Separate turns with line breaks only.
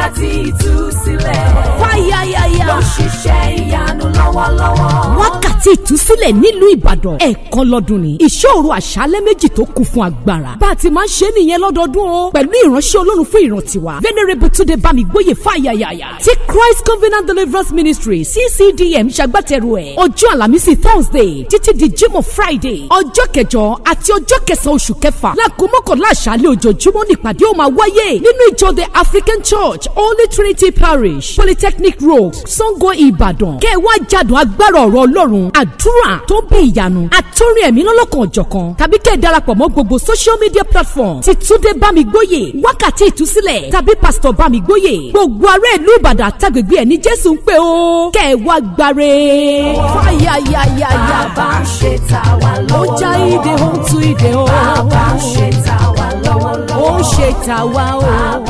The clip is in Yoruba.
wákàtí ìtúsílẹ̀.
fáyáyáyá.
ló ń ṣiṣẹ́ ìyanu lọ́wọ́lọ́wọ́.
wákàtí ìtúsílẹ̀ nílùú ìbàdàn ẹ̀ẹ̀kan lọ́dún ni ìṣòro àṣálẹ́ méjì tó kún fún agbára bá a ti máa ń ṣe nìyẹn lọ́dọọdún o pẹ̀lú ìránṣẹ́ ọlọ́run fún ìrántí wa venerable túnde bámigbóyè fáyàyàyà tí christ covenant deliverance ministry ccdm ṣagbátẹrù ẹ̀ ọjọ́ àlàmísì thursday títí di jímọ̀ friday ọjọ́ kẹjọ àti ọjọ́ kẹsàn-án oṣù kẹfà láago mọ́kànlá àṣálẹ́ ojoojúmọ́ nípàdé ó máa wáyé nínú ìjọ the african church holy trinity parish polytechnic road sango ìbàdàn kẹ́ ẹ wá jádùn agbára ọ̀rọ̀ ọlọ́run àdúrà tó ń bí ìyanu àtúrin ẹ̀mí lọ́lọ́kan ọ̀jọ̀kan tàbí kẹ́ ẹ darapọ̀ mọ́ gbogbo social media platform ti túndé bámigbóyè wákàtí ìtúsílẹ̀ tàbí pásítọ̀ bámigbóyè gbogbo ará ìlú ìbàdàn àtàgbègbè ẹ̀ ní jésù ń pè ó kẹ́ ẹ wá gbáre fáyàyàyàyà
bàbá ń ṣe tà wá
ó
lọ́wọ́lọ́wọ́.
já ìdè ó ń tú ìdè ó
bàbá ń ṣe tà wá lọ́wọ́lọ́wọ́.
ó ń ṣe tàwa o.
bàbá